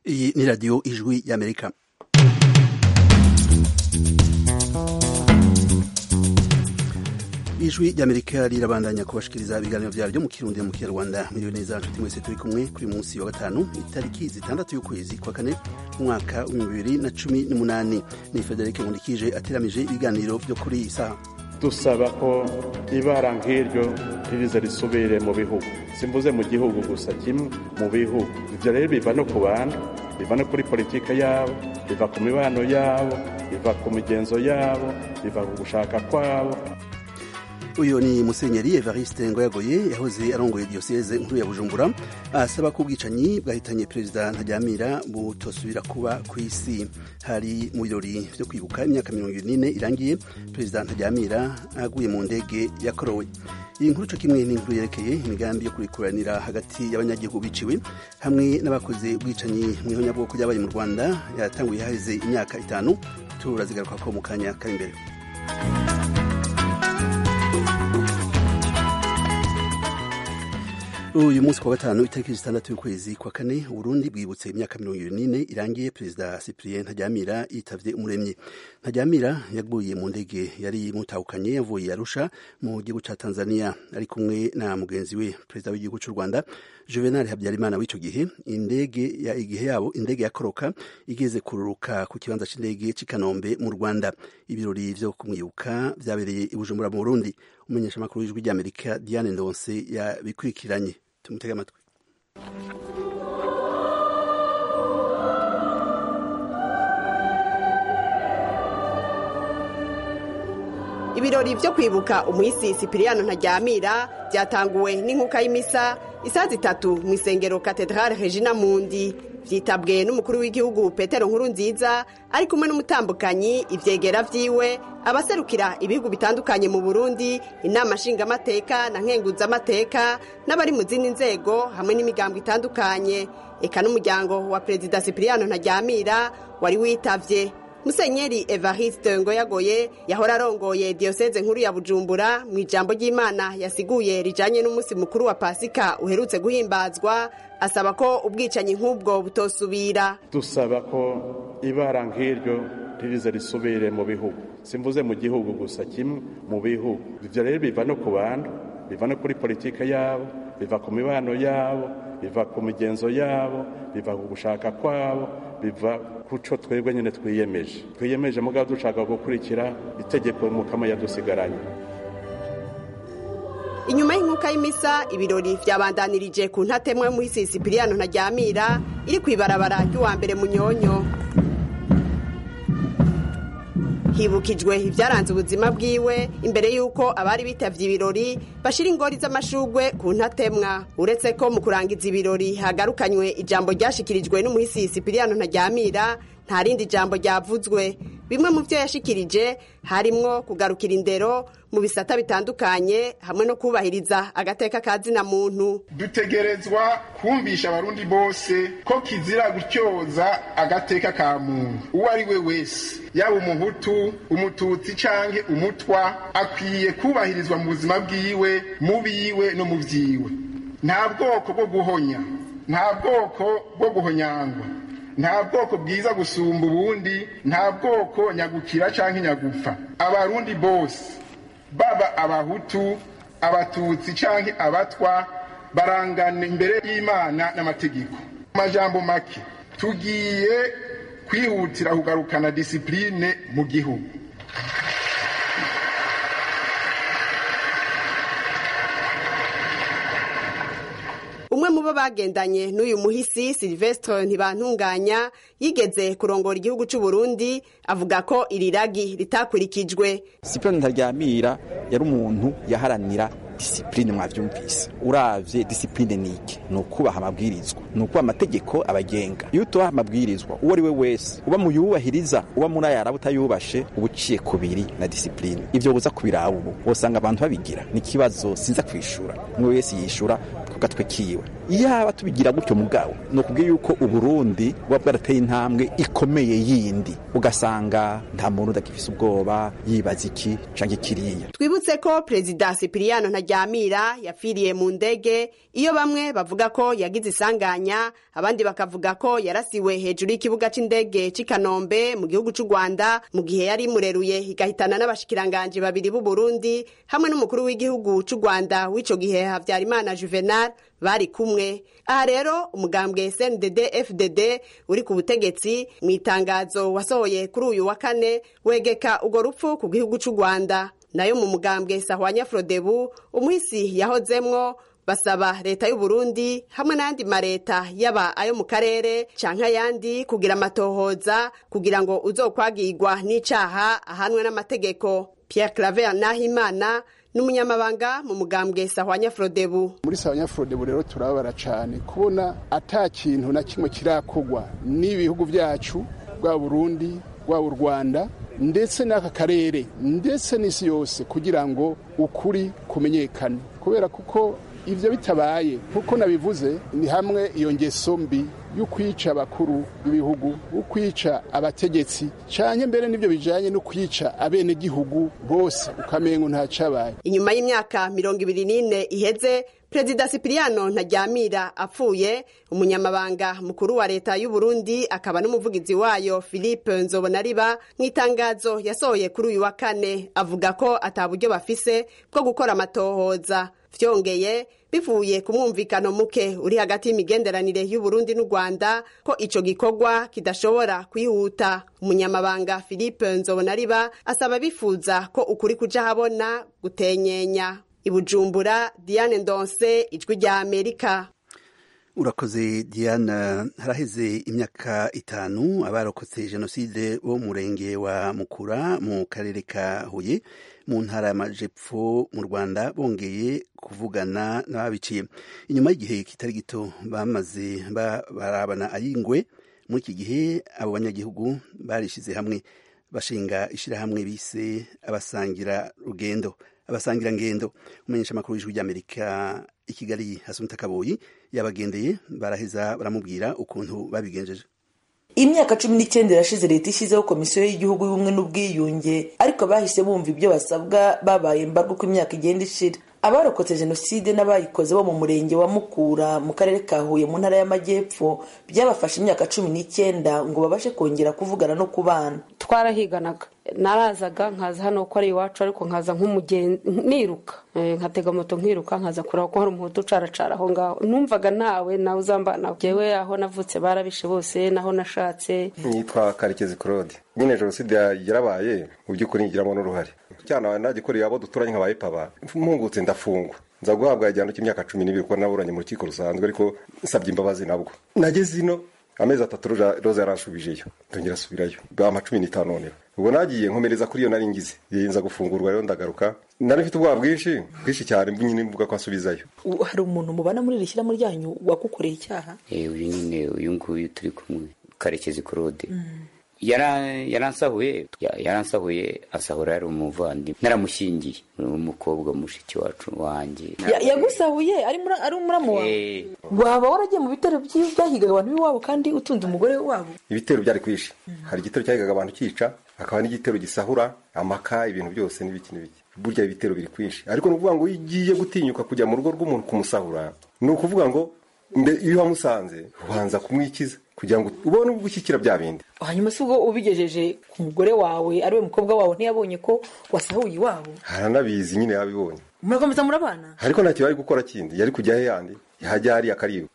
Iyi ni radiyo ijwi y'amerika ijwi ry'amerika rirabandanya kubashikiriza ibiganiro vyaryo mu kirundi mu kinyarwanda miriwe neza nshuti mwese turi kumwe kuri munsi wa gatanu itariki zitandatu y'ukwezi kwa kane umwaka w'ibihumbi bibiri na cumi n'umunani ni federike nkundikije ateramije ibiganiro vyo kuri iyi saha dusaba ko ibara nk'iryo ririza risubire mu bihugu simvuze mu gihugu gusa kimwe mu bihugu ivyo rero biva no ku bantu biva no kuri politike yabo biva ku mibano yabo biva ku migenzo yabo biva ku gushaka kwabo uyu ni musenyeri evariste ngoyagoye yahoze arongoye diyoseze nkuru ya bujumbura asaba ko ubwicanyi bwahitanye perezida ntajyamira butosubira kuba ku isi hari mu birori vyo kwibuka imyaka mirongo ine irangiye perezida ntajyamira aguye mu ndege yakorowe iyi nkuru co kimwe n'inkuru yerekeye imigambi yo kurikuranira hagati y'abanyagihugu biciwe hamwe n'abakoze ubwicanyi mw'ihonyabwoko ryabaye mu rwanda yatanguye haheze imyaka itanu turazigaruka ko mu kanya kari imbere uyu munsi kwa gatanu itariki zitandatu y'ukwezi kwa kane uburundi bwibutse imyaka mirongo ibiri n'ine irangiye perezida cyprien ntajyamira yitavye umuremyi ntajyamira yaguye mu ndege yari mutahukanye yavuye arusha mu gihugu ca tanzania ari kumwe na mugenzi we perezida w'igihugu c'u rwanda juvenal habyarimana w'ico gihe indege ya igihe yabo indege yakoroka igeze kururuka ku kibanza c'indege c'i kanombe mu rwanda ibirori vyo kumwibuka vyabereye i bujumbura mu burundi umumenyeshamakuru w'ijwi ry'amerika diane ndonse yabikurikiranye tumutege amatwi ibirori vyo kwibuka umuhisi sipiriyano ntajyamira byatanguwe n'inkuka y'imisa isaha zitatu mu isengero katedrale regina mundi vyitabwe n'umukuru w'igihugu petero nkuru nziza ari kumwe n'umutambukanyi ivyegera vyiwe abaserukira ibihugu bitandukanye mu burundi inama nshingamateka na nkenguzamateka n'abari mu zindi nzego hamwe n'imigambo itandukanye eka n'umuryango wa perezida sipiriyano ntajyamira wari witavye musenyeri evariste ngoyagoye yahora arongoye diyoseze nkuru ya bujumbura mu ijambo ry'imana yasiguye rijanye n'umunsi mukuru wa pasika uherutse guhimbazwa asaba ko ubwicanyi nk'ubwo butosubira dusaba ko ibara nk'iryo ririza risubire mu bihugu simvuze mu gihugu gusa kimwe mu bihugu ivyo rero biva no ku bantu biva no kuri politike yabo biva ku mibano yabo biva ku migenzo yabo biva ku gushaka kwabo biva kuco twebwe nyene twiyemeje twiyemeje mugabo dushaka gukurikira itegeko mukama yadusigaranye inyuma y'inkuka y'imisa ibirori vyabandanirije ku ntatemwa y'umuhisi sipiriyano ntajyamira iri kw'ibarabara ry'uwa mbere munyonyo hibukijwe ibyaranze ubuzima bwiwe imbere y'uko abari bitavye ibirori bashira ingori z'amashugwe ku ntatemwa uretse ko mu kurangiza ibirori hagarukanywe ijambo ryashikirijwe n'umuhisi sipiriyano ntajyamira nta rindi jambo ryavuzwe bimwe mu byo yashikirije harimwo kugarukira indero mu bisata bitandukanye hamwe no kubahiriza agateka ka zina muntu dutegerezwa kumvisha abarundi bose ko kizira gutyoza agateka ka muntu uwo ari we wese yaba umuhutu umututsi canke umutwa akwiye kubahirizwa mu buzima bwiwe mu biwe no mu vyiwe nta bwoko bwo guhonya nta bwoko bwo guhonyangwa nta bwoko bwiza gusumba ubundi nta bwoko nyagukira canke nyagupfa abarundi bose baba abahutu abatutsi canke abatwa barangana imbere y'imana n'amategeko mu majambo make tugiye kwihutira kugarukana disipurine mu gihugu umwe mu bo bagendanye n'uyu muhisi silvestre ntibantunganya yigeze kurongora igihugu cy'u Burundi avuga ko iri ragi ritakurikijwe sipironi ntaryamira yari umuntu yaharanira disipurine mwavyumvise uravye disipurine niki ni ukubaha amabwirizwa ni ukubaha amategeko abagenga iyo utubaha amabwirizwa uwo ari we wese uba mu yubahiriza uba muri ayaraba utayubashe uba uciye kubiri na disipurine ivyo buza kubiraba ubu wosanga abantu babigira ni ikibazo sinza kwishura umwe wese yishura ku gatwe kiwe yaba tubigira gutyo mugabo ni ukubwira yuko uburundi buba bwarateye intambwe ikomeye yindi ugasanga nta muntu udakifise ubwoba yibaza iki canke kiriya twibutse ko perezida sipiriyano ntaryamira yapfiriye mu ndege iyo bamwe bavuga ko yagize isanganya abandi bakavuga ko yarasiwe hejuru y'ikibuga c'indege c'i kanombe mu gihugu c'u rwanda mu gihe yari imureruye igahitana n'abashikiranganji babiri b'u burundi hamwe n'umukuru w'igihugu c'u rwanda w'ico gihe havyarimana juvenal bari kumwe aha rero umugambwe sndd fdd uri ku butegetsi mu itangazo wasohoye kuri uyu wa kane wegeka urwo rupfu ku gihugu c'u rwanda nayo mu mugambwe sahwanya frodebu umuhisi yahozemwo basaba leta y'u Burundi hamwe n'ayandi mareta yaba ayo mu karere canke ayandi kugira amatohoza kugira ngo uzokwagirwa n'icaha ahanwe n'amategeko Pierre Claver Nahimana n'umunyamabanga mu mugambwe sahwanya frodebu muri sahwanya frodebu rero turababara cyane kubona ata kintu na kimwe kirakogwa n'ibihugu byacu bwa Burundi bwa u Rwanda ndetse n'aka karere ndetse n'isi yose kugira ngo ukuri kumenyekane kubera kuko ibyo bitabaye nk'uko nabivuze ni hamwe iyo ngeso mbi yo kwica abakuru b'ibihugu yo kwica abategetsi cyane mbere n'ibyo bijyanye no kwica abenegihugu bose ukamengo ntacabaye inyuma y'imyaka mirongo ibiri n'ine iheze perezida sipiriyano ntaryamira apfuye umunyamabanga mukuru wa leta y'u Burundi akaba n'umuvugizi wayo philippe nzobonariba mu itangazo yasohoye kuri uyu wa kane avuga ko ataburyo bafise bwo gukora amatohoza vyongeye bivuye ku mwumvikano muke uri hagati y'imigenderanire y'u Burundi n'u Rwanda ko ico gikorwa kidashobora kwihuta umunyamabanga Philippe Nzobonariba asaba bifuza ko ukuri kuja habona gutenyenya ibujumbura Diane Ndonse ijwi rya Amerika urakoze diana haraheze imyaka itanu abarokotse jenoside bo murenge wa mukura mu karere ka huye mu ntara y'amajepfo mu rwanda bongeye kuvugana n'ababiciye inyuma y'igihe kitari gito bamaze barabana ayingwe muri iki gihe abo banyagihugu barishyize hamwe bashinga ishyirahamwe bise abasangira rugendo abasangira ngendo umenyesha amakuru y'ijwi ry'amerika i kigali hasunta kaboyi yabagendeye baraheza baramubwira ukuntu babigenjeje imyaka cumi n'icyenda irashize leta ishyizeho komisiyo y'igihugu y'ubumwe n'ubwiyunge ariko bahise bumva ibyo basabwa babaye mbarwa uko imyaka igenda ishira abarokotse jenoside n'abayikoze bo mu murenge wa mukura mu karere ka huye mu ntara y'amajyepfo byabafashe imyaka cumi n'icyenda ngo babashe kongera kuvugana no kubana twarahiganaga narazaga nkaza hano ko ari iwacu ariko nkaza nk'umugenzi niruka nkatega moto nkiruka nkaza kureba ko hari umuhutu ucaracara aho ngaho numvaga nawe nawe uzambana jewe aho navutse barabishe bose naho nashatse nitwa karekezi claude nyine jenoside yarabaye mu by'ukuri ngiramo n'uruhare cyane nagikoreye abo duturanye nkabaye paba mpungutse ndafungwa nza guhabwa igihano cy'imyaka cumi n'ibiri kuko naburanye mu rukiko rusanzwe ariko nsabye imbabazi nabwo nageze ino amezi atatu roza yaransubijeyo ndongera asubirayo bampa cumi n'itanu noneho ubwo nagiye nkomereza kuri iyo nari ngize nza gufungurwa rero ndagaruka nari mfite ubwoba bwinshi bwinshi cyane nyine mvuga ko asubizayo hari umuntu mubana muri iri shyirahamwe ryanyu wagukoreye icyaha uyu nyine uyu nguyu turi kumwe karekezi claude yaransahuye yaransahuye asahura yari umuvandimwe naramushyingiye umukobwa mushiki wacu wanjye yagusahuye ari umuramu wawe waba waragiye mu bitero byahigaga abantu b'iwabo kandi utunze umugore wabo ibitero byari kwishi hari igitero cyahigaga abantu cyica hakaba n'igitero gisahura amaka ibintu byose n'ibiki n'ibiki burya ibitero biri kwinshi ariko ni ukuvuga ngo iyo ugiye gutinyuka kujya mu rugo rw'umuntu kumusahura ni ukuvuga ngo iyo wamusanze ubanza kumwikiza kugira ngo ubone gushyikira bya bindi hanyuma si ubwo ubigejeje ku mugore wawe ari we mukobwa wawe ntiyabonye ko wasahuye iwabo haranabizi nyine yabibonye murakomeza murabana ariko ntacyo yari gukora kindi yari kujya he yandi yahajya hariya akaribwa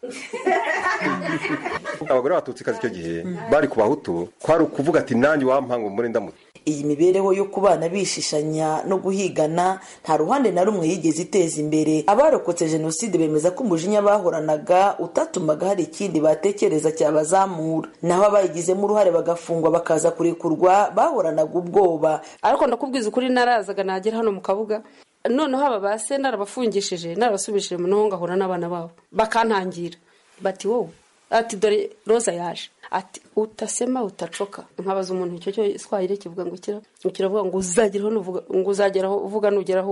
abagore batutsi kazi icyo gihe bari ku bahutu kwari ukuvuga ati nanjye wampanga umure ndamutse iyi mibereho yo kubana bishishanya no guhigana nta ruhande na rumwe yigeze iteza imbere abarokotse jenoside bemeza ko umujinya bahoranaga utatumaga hari ikindi batekereza cyabazamura naho abayigizemo uruhare bagafungwa bakaza kurekurwa bahoranaga ubwoba ariko ndakubwiza ukuri narazaga nagera hano mu kabuga noneho aba ba se narabafungishije narabasubishije mu noho ngahura n'abana babo bakantangira bati wowe ati dore roza yaje ati utasema utacoka nkabaza umuntu icyo cyo swahili kivuga ngo kira kiravuga ngo uzageraho ngo uzageraho uvuga nugeraho uhore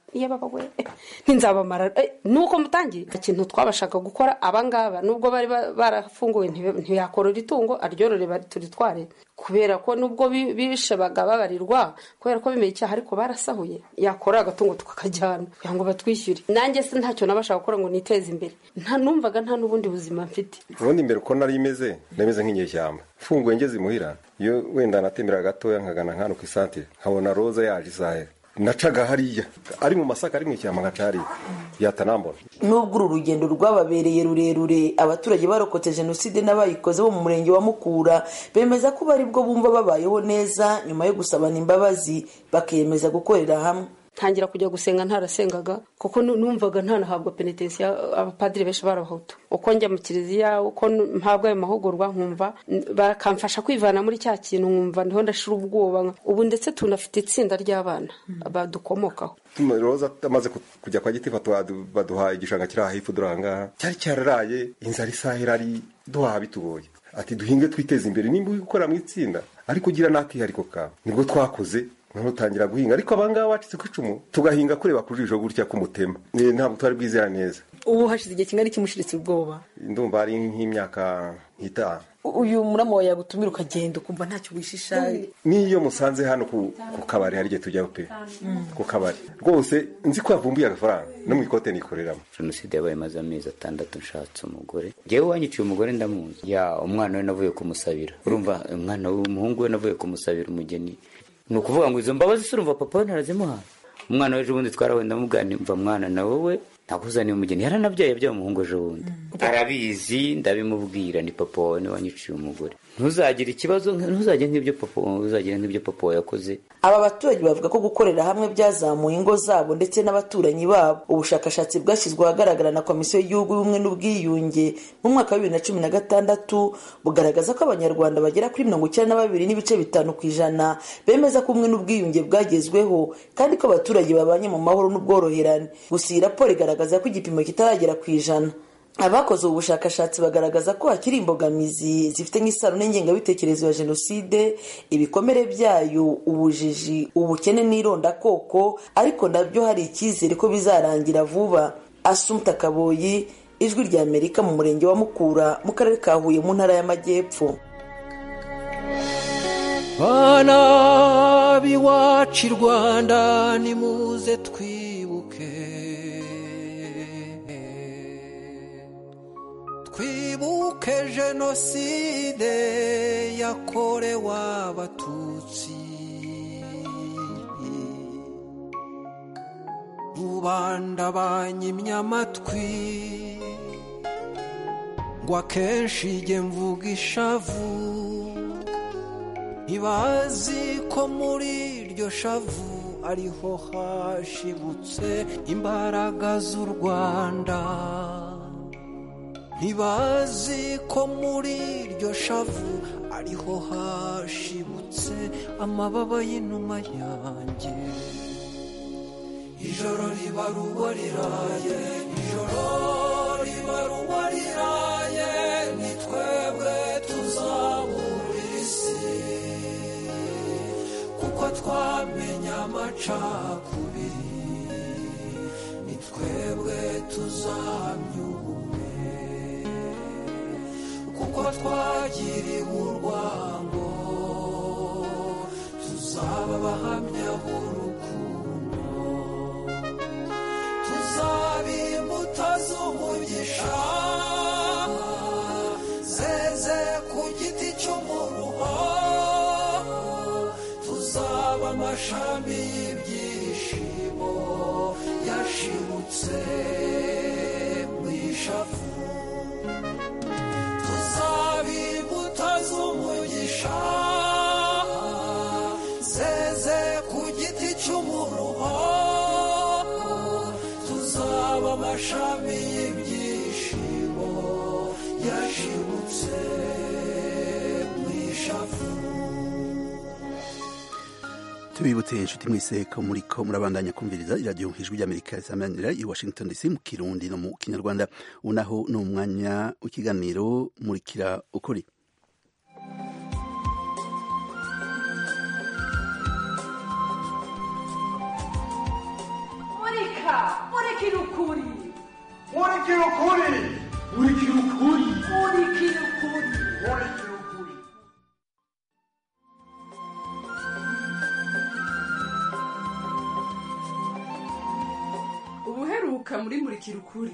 iyo baba we ntinzabamara nuko mutangiye ikintu twabashaka gukora abangaba nubwo bari barafunguwe ntiyakorora itungo aryorore turitware kubera ko nubwo bishe bagababarirwa kubera ko bimeye icyaha ariko barasahuye yakora agatungo tukakajyana kugira ngo batwishyure nanjye se ntacyo nabashaka gukora ngo niteze imbere nta numvaga nta n'ubundi buzima mfite ubundi imbere uko nari imeze nameze nk'inyeshyamba mfunguye ngeze imuhira iyo wenda natembera gatoya nkagana nkano ku isantire nkabona roza yaje isahe nacaga hariya ari mu masaka ari mu ishyamba nkaca hariya yatanambona nubwo uru rugendo rwababereye rurerure abaturage barokotse jenoside n'abayikoze bo mu murenge wa mukura bemeza ko bari bwo bumva babayeho neza nyuma yo gusabana imbabazi bakiyemeza gukorera hamwe ntangira kujya gusenga ntarasengaga kuko numvaga ntanahabwa penetensiya abapadiri benshi barabahutu uko njya mu kiliziya uko mpabwa ayo mahugurwa nkumva bakamfasha kwivana muri cya kintu nkumva ndiho ndashira ubwoba ubu ndetse tunafite itsinda ry'abana badukomokaho roza amaze kujya kwa giti baduha igishanga kiri aha hepfo durangaha cyari cyararaye inzara isaha irari duhaha bitugoye ati duhinge twiteze imbere nimba uri gukora mu itsinda ariko ugira n'akihariko kawe nibwo twakoze noneho utangira guhinga ariko abangaba bacitse ku icumu tugahinga kureba ku jisho gutya k'umutema ntabwo twari bwizera neza ubu hashize igihe kingana kimushiritse ubwoba ndumva ari nk'imyaka nk'itanu uyu murama wawe yagutumira ukagenda ukumva ntacyo wishisha n'iyo musanze hano ku kabari hari igihe tujyaho pe ku kabari rwose nzi ko yavumbuye agafaranga no mu ikote nikoreramo jenoside yabaye maze amezi atandatu nshatse umugore ngewe wanyiciye umugore ndamuzi ya umwana we navuye kumusabira urumva umwana w'umuhungu we navuye kumusabira umugeni ni ukuvuga ngo izo mbabazi se urumva papa we narazimuhaye umwana we ejo bundi twarawenda mubwira mva mwana na wowe ntakuzaniye umugeni yaranabyaye yabyaye umuhungu ejo bundi arabizi ndabimubwira ni papa wawe niwe wanyiciye umugore ntuzagire ikibazo ntuzagire nk'ibyo papa ntuzagire nk'ibyo papa wawe yakoze aba baturage bavuga ko gukorera hamwe byazamuye ingo zabo ndetse n'abaturanyi babo ubushakashatsi bwashyizwe ahagaragara na komisiyo y'igihugu y'ubumwe n'ubwiyunge mu mwaka wa bibiri na cumi na gatandatu bugaragaza ko abanyarwanda bagera kuri mirongo icyenda na babiri n'ibice bitanu ku ijana bemeza ko ubumwe n'ubwiyunge bwagezweho kandi ko abaturage babanye mu mahoro n'ubworoherane gusa iyi raporo igaragaza ko igipimo kitaragera ku ijana abakoze ubu bushakashatsi bagaragaza ko hakiri imbogamizi zifite nk'isano n'ingengabitekerezo ya jenoside ibikomere byayo ubujiji ubukene n'irondakoko ariko nabyo hari icyizere ko bizarangira vuba asumta kaboyi ijwi rya amerika mu murenge wa mukura mu karere ka huye mu ntara y'amajyepfo bana b'iwacu i rwanda nimuze twibuke twibuke jenoside yakorewe abatutsi rubanda banyimye amatwi ngo akenshi jye mvuga ishavu ntibazi ko muri iryo shavu ariho hashibutse imbaraga z'u rwanda ntibazi ko muri iryo shavu ariho hashibutse amababa y'inuma yanjye ijoro riba ruba riraye ijoro riba ruba riraye ni twebwe tuzabura isi kuko twamenya amacakubiri ni twebwe tuzahamya ubumwe kuko twagiriwe urwango tuzaba abahamya b'urukundo tuzaba imbuto z'umugisha zeze ku giti cy'umuruho tuzaba amashami y'ibyishimo yashibutse mu ishavu tuzaba imbuto z'umugisha zeze ku giti cy'umuruho tuzaba amashami y'ibyishimo yashibutse mu ishavu tubibutse inshuti mwese ko muri ko murabandanya kumviriza iradiyo ijwi ry'amerika risamanira i washington dc mu kirundi no mu kinyarwanda ubu naho ni umwanya w'ikiganiro murikira ukuri murika murika murikira ukuri murikira ukuri murikira ukuri murikira ukuri murikira ukuri ubuheruka muri murikira ukuri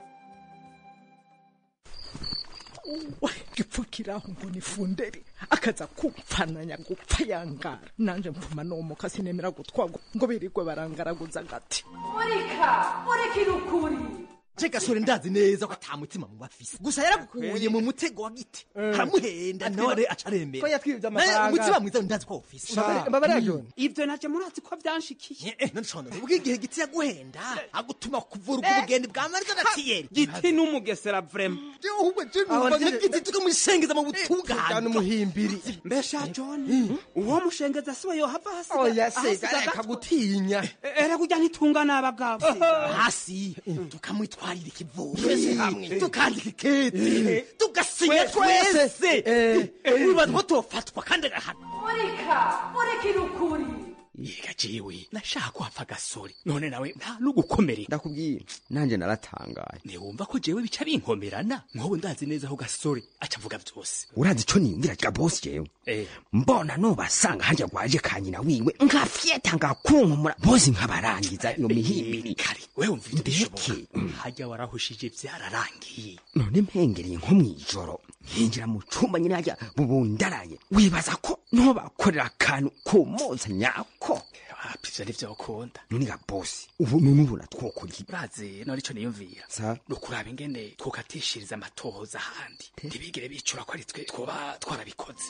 gipfukiraho ngo ni funderi akaza kupfananya gupfa yangara nanje mpfuma nomuka sinemera gutwagwa ngo birirwe barangaraguza agati murika murikira ukuri je gasore ndazi neza ko ata mutima mu bafise gusa yaragukuye mu mutego wa giti haramuhenda none acaremera ko yatwibye amafaranga. umutima mwiza ndazi ko ufise Mbabare- mbabare ya John. ivyo naje murazi ko vyanshikiye none shona ubwo igihe giti yaguhenda agutuma kuvura ubwo bugende bwa mariza na tiyeri giti n'umugesera vrema ahubwo je numva nk'igiti tukamushengeza mu butungane cyane umuhimbiri mbesha john uwo mushengeza siwe yohava hasiga oya se ahasiga reka agatwe. gutinya era kurya ntitunga n'abagabo hasi tukamwitwarira ikivugo Twese hamwe. tukandika ikete tugasinya Twese. twese wibaza ko tofatwa kandi agahana murika murikira ukuri yiga jewe nashaka ko hapfa gasore none nawe nta n'ugukomereka ndakubwiye nanjye naratangaye ntiwumva ko jewe bica binkomerana nk'ubu ndazi neza ko gasore aca avuga byose urazi ico niyumvira ga bosi jewe Eh. mbona nobasanga harya gwaje ka nyina wiwe nkafyeta ngakunkumura bose nkabarangiza iyo mihimbiri kare wewe umva ibyo bishoboka hajya warahushije byararangiye none mpengereye nko mw'ijoro nkinjira mu cumba nyine harya bubundaraye wibaza ko ntobakorera akantu kumoza nyako wapi ivyo nivyo ukunda none ga bosi ubu none ubona twokora iki urazi none ico niyumvira sa ni ukuraba ingene twokatishiriza amatohoza ahandi ntibigire bicura ko ari twe twoba twarabikoze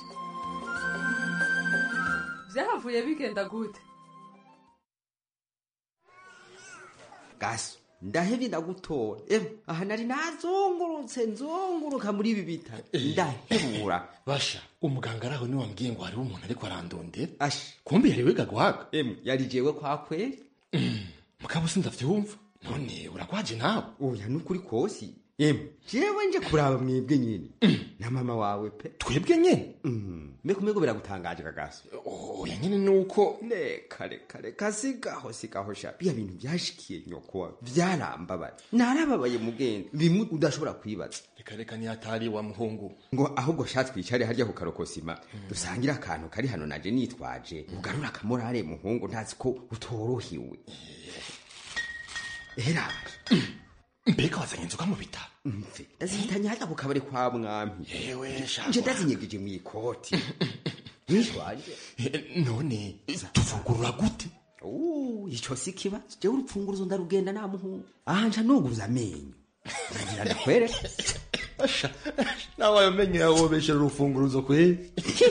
byahavuye bigenda gute gaso ndahevye ndagutora ewe aha nari nazungurutse nzunguruka muri ibi bitaro ndahebura basha umuganga araho niwe wambwiye ngo hariho umuntu ariko arandondera asha kumbe yari wiga guhaga emwe yari jewe kwa kweli mugabo sindavyumva none uragwaje nawe oya nukuri kosi emwe jewe nje kuraba mwebwe nyene na mama wawe pe twebwe nyene mbeko mbeko biragutangaje kagaso oya nyene nuko reka reka reka sigaho sigaho sha biya bintu byashikiye nyoko vyarambabaye narababaye mugenzi bimwe udashobora kwibaza reka reka niyatari wa muhungu ngo ahubwo sha twicare harya ku karokosima dusangire akantu kari hano naje nitwaje ugarura akamorare muhungu ntazi ko utorohiwe heraje mbega wazanye inzoga mu bitaro mve ndazihitanye hajya ku kabari kwa mwami yewe sha nje ndazinyegeje mu ikoti nitwaje none tuvugurura gute Uh, ico si kibazo jewe urupfunguruzo ndarugenda nta muhungu aha nca nuguruza amenyo nagira ndakwereka asha nawe ayo menyo yawobeshera urufunguruzo kweli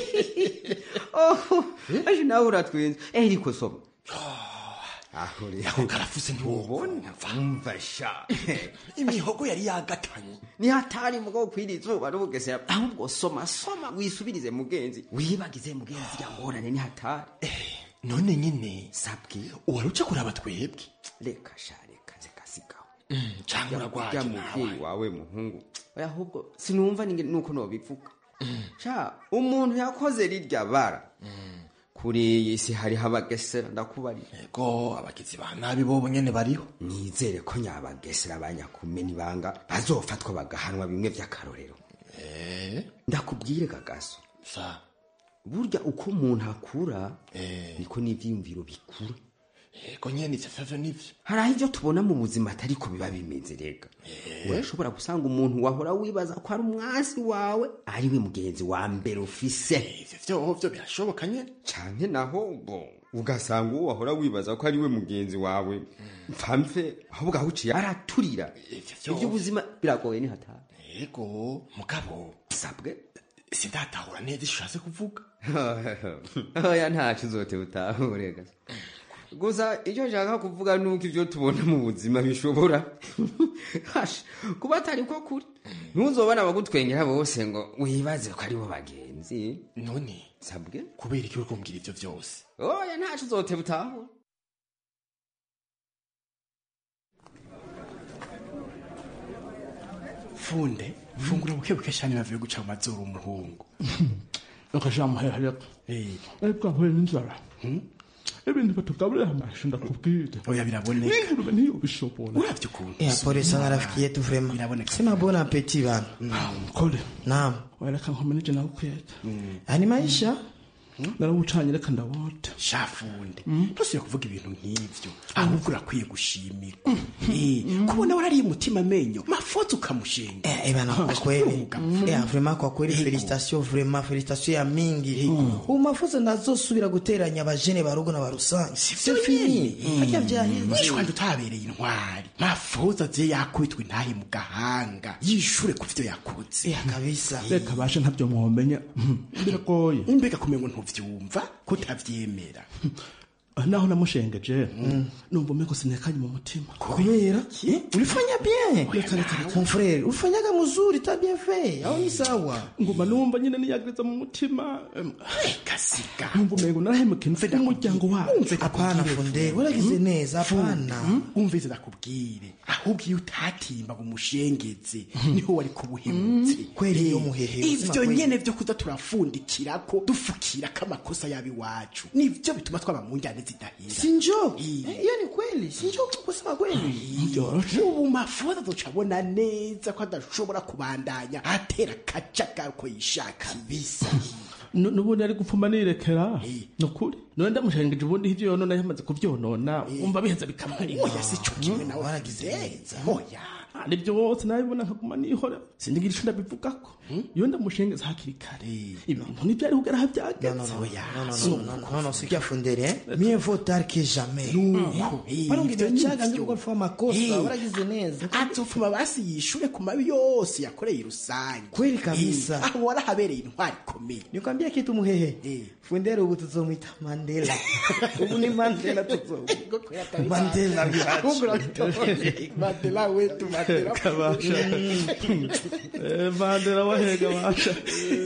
oh aje nawe uratwenza eh ariko soma aho rero ako karafuse ntiwubona umva sha imihogo yari yagatanye ni hatari mugabo kwira izuba n'ubugesera ahubwo soma soma wisubirize mugenzi wibagize mugenzi yangorane ni hatari none nyine sabwi uwaruca kuraba twebwe reka sha reka zikasigaho cyangwa uragwaje ya muvyeyi wawe muhungu oya ahubwo sinumva ninge nuko nobivuga sha umuntu yakoze rirya bara kuri iyi si hariho abagesera ndakubarira ego abagizi ba nabi bobo nyene bariho nizere ko nyabagesera banyakumena ibanga bazofatwa bagahanwa bimwe vy'akarorero ndakubwire gagaso sa burya uko umuntu akura niko n'ivyiyumviro bikura ego nyene ivyo vyavyo nivyo hari aho ivyo tubona mu buzima atari ko biba bimeze rega urashobora gusanga umuntu wahora wibaza ko ari umwasi wawe ari we mugenzi wa mbere ufise ivyo vyovyo birashoboka nyene canke naho bo ugasanga uwo wahora wibaza ko ari we mugenzi wawe mpfamve ahubwo aho uciye araturira ivy'ubuzima biragoye ni hatari ego mugabo sabwe sindatahura neza ico ushatse kuvuga oya ntaco uzote utahure gasa gusa icyo nshaka kuvuga nuko ibyo tubona mu buzima bishobora Hasha, kuba atari ko kuri ntuzobona abagutwengera bose ngo wibaze ko ari bo bagenzi none sabwe kubera iki uri kumbwira ivyo vyose oya ntaco uzote butahura funde fungura buke buke cyane bavuye guca mu mazuru umuhungu reka sha muhehe reka reka nkore n'inzara ibintu batugaburira amashu ndakubwira oya biraboneka ingurube ntiyobishobora uravye ukuntu Eh, pole sana rafiki yetu vrema sema bon appetit bana kole naam wereka nkomeneje nawe kweta ani maisha narawucanye reka ndawota shafunde ntusiye kuvuga ibintu nk'ivyo ahubwo urakwiye gushimirwa Eh, kubona warariye umutima amenyo mafoto ukamushenga Eh, bana kwa kweli eh, vrema kwa kweli felicitation vrema felicitation ya mingi ubu mafuzo ntazosubira guteranya abajene barugo na barusange c'est fini harya vyaheze nishwanje utabereye intwari mafoto aze yakubitwa intahe mu gahanga yishure ku vyo yakoze kabisa reka bashe ntabyo mwomenya biragoye imbega kumengo ntuvyumva ko utavyemera naho namushengeje numva umeko sinekanye mu mutima kubera ulifanya bien mon frère ulifanyaga mzuri ta bien fait au ni sawa nguma numva nyine niyagiriza mu mutima kasiga numva umengo narahemukiye mfite umuryango wawe hapana funde waragize neza hapana umvize ndakubwire ahubwo iyo utatimba ngo umushengeze niho wari kubuhemutse kweli iyo muhehe ivyo nyene vyo kuza turafundikirako dufukirako amakosa yaba iwacu nivyo bituma twaba mu njyane zidahira sinjo hiyo ni kweli sinjo kusema kweli ubu mafoto ducabona neza ko adashobora kubandanya atera akajagari uko yishaka bisa Nu- nubundi ari gupfuma nirekera nukuri none ndamushengeje ubundi ivyo yonona yamaze kuvyonona umva biheza bikamwari oya si co kimwe nawe waragize neza oya nibyo wose nabibona nkaguma nihora sindigira ico ndabivugako iyo ndamushengeza hakiri kare ibintu ntivyari kugera aho byageze non non sikia fundere mieux vaut tard que jamais Nuko, Eh, eh, parang ivyo ngicaga nivyo. nzi gukora amakosa Eh, waragize neza azopfuma basi yishure ku mabi yose yakoreye rusange Kweli kabisa. Eh, aho warahabereye intwari ikomeye nikwambia kitu muhehe fundere ubu tuzomwita mandela ubu ni mandela tuzomwita mandela mandela wetu mandela kabasha Eh, mandela wahega basha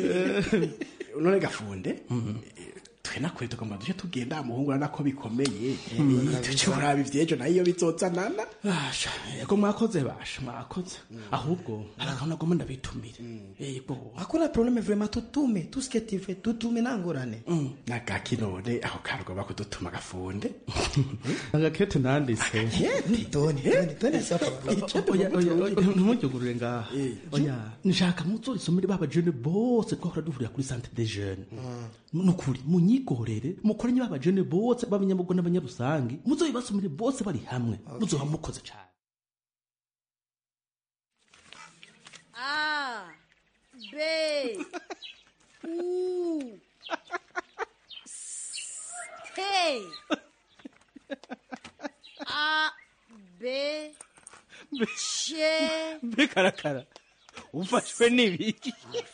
none gafunde twe nakure tugomba duce tugenda muhungu urabona ko bikomeye duce kuraba ivyejo nayo iyo bizozanana basha yego mwakoze basha mwakoze ahubwo hari akantu nagomba ndabitumire yego hakuna probleme vraiment tutume tout ce que tu fais tutume nangorane nagaki none aho karugomba kudutuma gafunde agakete nanditse toni toni toni sapa Oya, oya, oya, ntimujyugurure ngaha oya nshaka muzorisomere ba bajene bose twahora duhurira kuri centre des jeunes nukuri munyigorere mukoranye ba bajene bose b'abanyamugo n'abanyarusangi muzoyibasomere bose bari hamwe muzoba mukoze cane A, B, U, S, T, A, B, C, mbekarakara ufashwe n'ibiki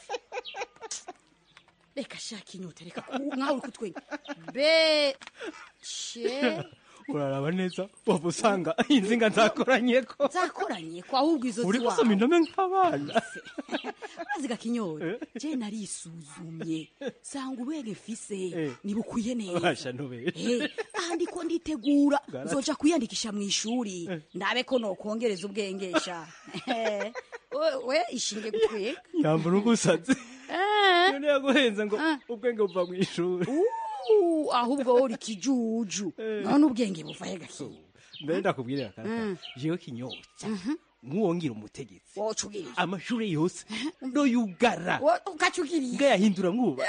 reka shaka inyota reka ku- nkaho uri kutwenga B, C, uraraba neza waba usanga inzinga nzakoranyeko zakoranye ko ahubwo izo uri ziwawe gusoma indome nk'abana urazi gakinyoro je narisuzumye sanga ubwenge mfise nibukwiye neza basha ntubere Eh, aha ndiko nditegura Garati. nzoja kwiyandikisha mu ishuri ndabe ko nokongereza ubwengesha Eh, we- we ishinge gutwega yambura ugusaze Eh. none yaguhenze ngo ubwenge buva mu ishuri Uh, ahubwo wowe uri kijuju none ubwenge buva he gakinya mbere ndakubwirira kaka Mm. jewe kinyotsa nk'uwongira umutegetsi woca ubwiriye amashuri yose ndoyugara ukacugiriye ngayahindura mwuba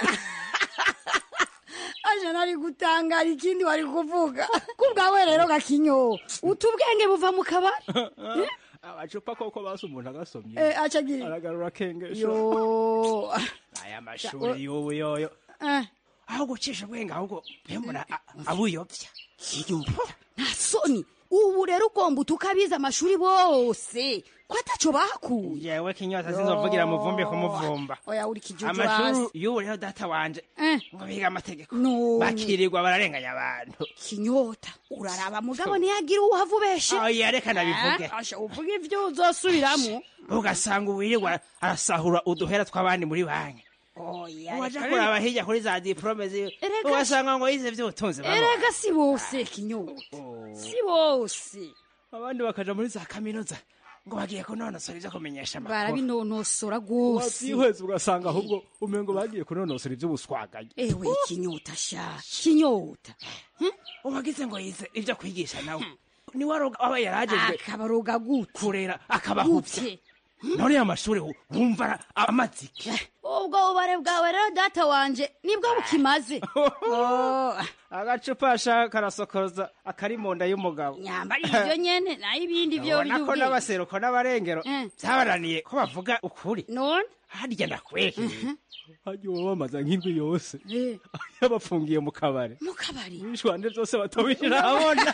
aje nari gutangara ikindi wari kuvuga kubwawe rero gakinyo uta ubwenge buva mu kabari amacupa koko basi umuntu agasomye Eh, acagira aragarura akengesho yo aya mashuri y'ubu yoyo Eh, aho gucisha ubwenge ahubwo mbona abuyobya nta soni ubu rero ugomba utukabiza amashuri bose ko ataco bakuye yewe kinyota sinzovugira muvumbi kumuvumba oya uri kijuju amashuri hasi y'ubu rero data wanje ngo biga amategeko None. bakirirwa bararenganya abantu kinyota uraraba mugabo ntiyagira uwuhava ubeshe oya reka nabivuge Eh, asha uvuga ivyo uzosubiramo ugasanga uwirirwa arasahura uduhera tw'abandi muri banki oya waja reka- kuraba hirya kuri za diplome ziwe Erega- ugasanga ngo yize vy'ubutunzi baba. erega si bose kinyota si bose abandi bakaja muri za kaminuza ngo bagiye kunonosora ibyo kumenyesha amakuru barabinonosora rwose wabyihweza ugasanga ahubwo umengo bagiye kunonosora iby'ubuswagaye ewe kinyota sha kinyota uwagize ngo yize ibyo kwigisha nawe ni waroga aba yaragejwe akabaroga gute kurera akabahuvya Gute? none amashuri wumva ara- amaziki ubwo bubare bwawe rero data wanje nibwo bukimaze Oh, agacupa sha karasokoza akari mu nda y'umugabo nyambara ibyo nyene nayo ibindi byo ubona ko by'ubwenge n'abaseruko n'abarengero Eh. byabananiye ko bavuga ukuri none harya ndakweke hajya uba bamaze nk'indwi yose yabafungiye mu kabari mu kabari ibishwande byose batobishira abona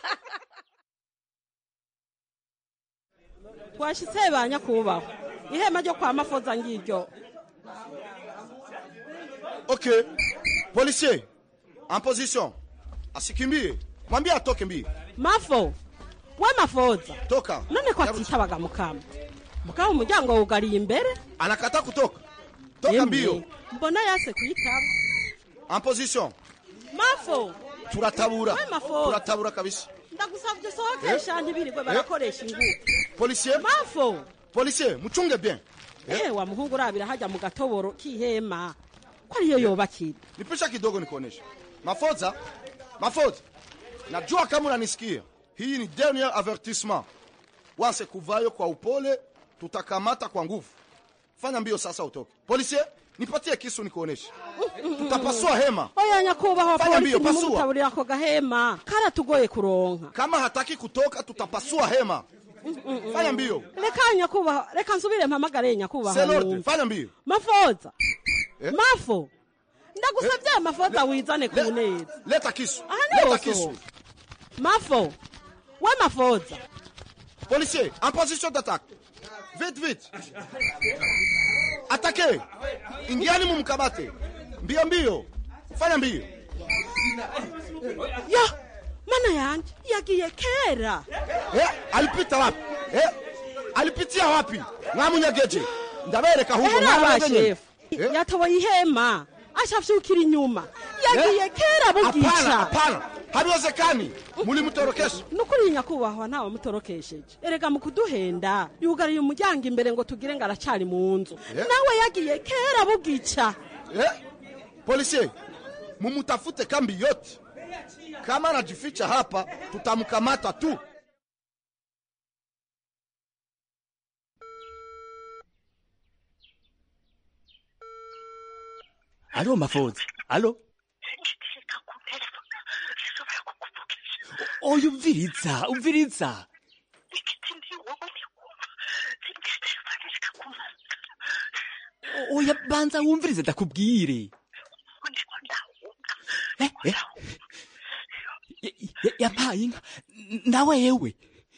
twashitse ba nyakubahwa ihema ryo kwa mafoza ngiryo Ok, policier, en position. Asikimbie, mwambie atoke mbio. mafo we mafoza toka none ko atitabaga mukama mukama umuryango wugariye imbere anakata kutoka toka mbio mbona yase kuyitaba en position mafo turatabura We mafoza. turatabura kabisa ndagusabye usohokesha ntibirirwe barakoresha ingufu policier mafo policier muchunge bien eh wa muhungu urabira hajya mu gatoboro k'ihema ko ariyo yobakira nipisha kidogo nikuonesha mafoza mafoza najua kama unanisikia hii ni dernier avertissement wanse kuvayo kwa upole tutakamata kwa nguvu fanya mbio sasa utoke policier nipatie kisu nikuoneshe tutapasua hema oya nyakubahwa Fanya polisi mbio, pasua. nimumutaburira ako gahema karatugoye kuronka kama hataki kutoka tutapasua hema fanya mbio reka nyakubahwa reka nsubire mpamagare nyakubahwa C'est l'ordre, numve. fanya mbio mafoza Eh? mafo ndagusabye mafoza wizane ku neza leta kisu aha leta niho kisu usohoka. mafo we mafoza policier en position d'attaque vite vite atake ingiani mumkabate mbio mbio fanya mbio ya mana yanje yagiye kera eh, alipita wapi eh, alipitia wapi mwamunyageje ndabereka ahubwo era mwarabenye. abashefu yatoboye ihema ashafyukira inyuma yagiye kera hapana bugica hapana habiwezekani mulimutorokesha nukuri nyakubahwa ntawe mutorokesheje erega mu kuduhenda yugariye umuryango imbere ngo tugire ngo aracari mu nzu Eh? nawe yagiye kera bugica eh? policier mumutafute kambi yote kama anajificha hapa tutamkamata tu alo mafoza alo oya umviriza umviriza oya banza wumvirize ndakubwire Eh, eh. Ya- ya- yampaye inka N- na wewe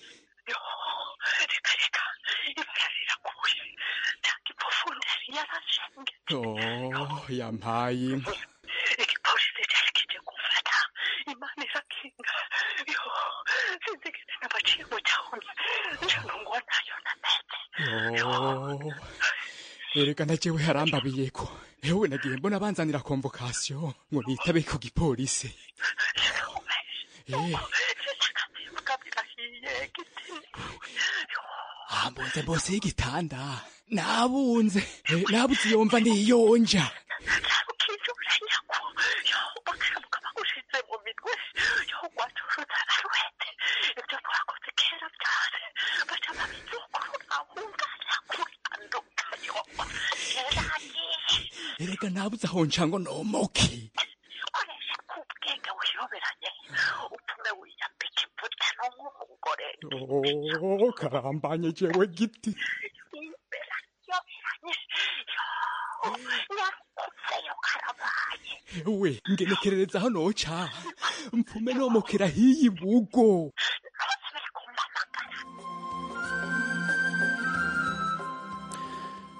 oh yampaye inka igipolisi cyari kije kumfata imana irakinga yo sinzigeze nabaciye mu cyahunye njano ngo nayo nameze Oh, erega na jewe harambabiye ko ewe nagiye mbona banzanira konvokasiyo ngo nitabe ku gipolisi Eh, kabirahiye gitini hambunze bose y'igitanda nabunze Eh, nabuze iyo mva niyonja ukizuranyako yo bakaramuka bagushize mu mitwe yo gwacuruza aruhete ibyo twakoze kera byose baca babizukuru ahungana kuranduka yo yaragiye erega nabuze aho nca ngo nomoke koresha kubwenge wiyoberanye utume wiyambika imbuto n'umugore Oh, karambanye jewe giti yoberanye yo nyakuzeyo karabaye ewe ngenekerereza aho noca mpfume nomokera hiyi bugo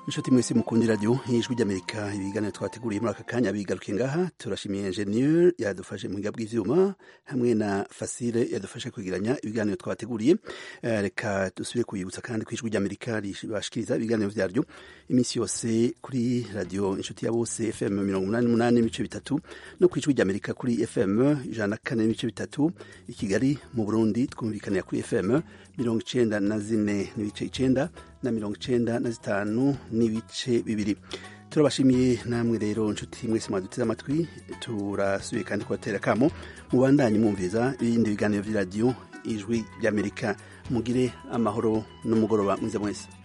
inshuti mwese mukundi radio ijwi ry'amerika ibiganiro twateguriye muri aka kanya bigaruke ngaha turashimiye ingenieur yadufashe mu bwiga bw'ivyuma hamwe na fasile yadufashe kwegeranya ibiganiro twateguriye Eh, reka dusubire kubibutsa kandi ku ijwi ry'amerika ribashikiriza ibiganiro vyaryo iminsi yose kuri radio inshuti ya bose fm mirongo umunani n'umunani n'ibice bitatu no ku ijwi ry'amerika kuri fm ijana na kane n'ibice bitatu i kigali mu burundi twumvikanira kuri fm mirongo icenda na zine n'ibice icenda na mirongo icenda na zitanu n'ibice bibiri turabashimiye namwe rero nshuti mwese mwaduteze amatwi turasubiye kandi kubatera akamo mubandanye mwumviriza ibindi biganiro vy'iradiyo ijwi ry'amerika mugire amahoro n'umugoroba mwiza mwese